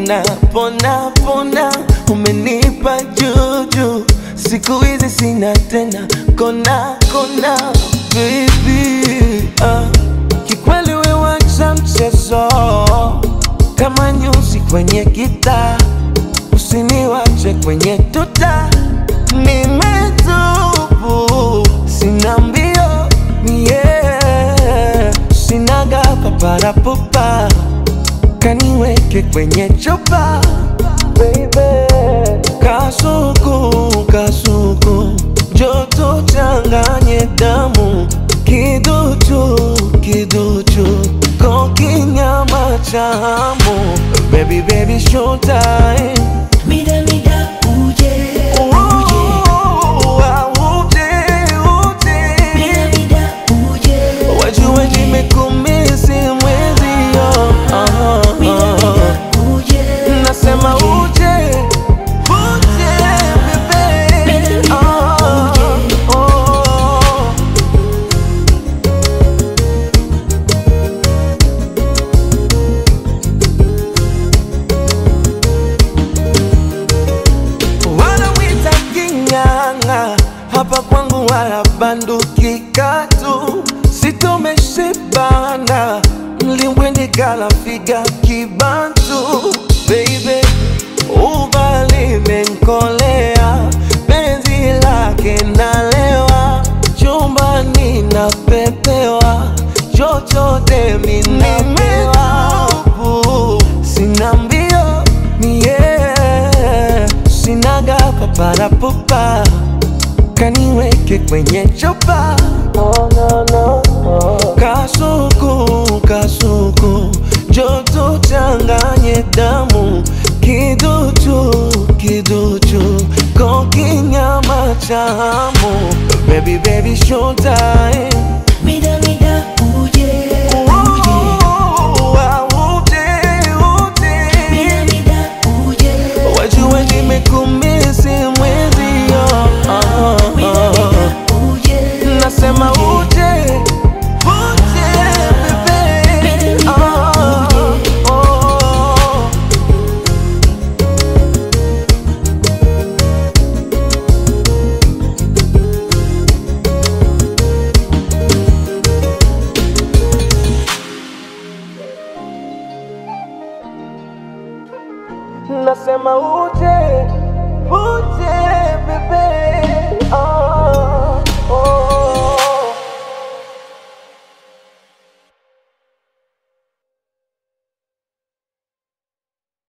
nina pona pona, umenipa juju, siku hizi sina tena kona kona, baby ah. Kikweli we wacha mchezo kama nyuzi kwenye gitaa, usiniwache kwenye tuta, nimetubu sina mbio yeah. Sinaga paparapupa kaniweke kwenye chupa baby, kasuku kasuku, joto changanye damu, kiduchu kiduchu, kokinyama cha hamu, baby baby showtime Mida mida uje uje Mida mida uje Wajue nimekumisi mwezio Mida mida uje Nasema uje Uje bebe Ah, oh. Wanawita king'ang'a hapa kwangu wala banduki katu sitomeshibana mlimbwende kala figa kibantu baby ubali menkolea penzi lake nalewa chumbani napepewa chochote minapewa sina mbio mie sinaga paparapupa kaniweke kwenye chupa kasuku kasuku joto changanye damu kiduchu kiduchu kokinyama cha hamu baby baby showtime Mida mida uje Mida mida uje Wajue nimekumisi mwezio Mida mida uje Nasema uje Uje bebe Ah, oh. Nasema uje Uje bebe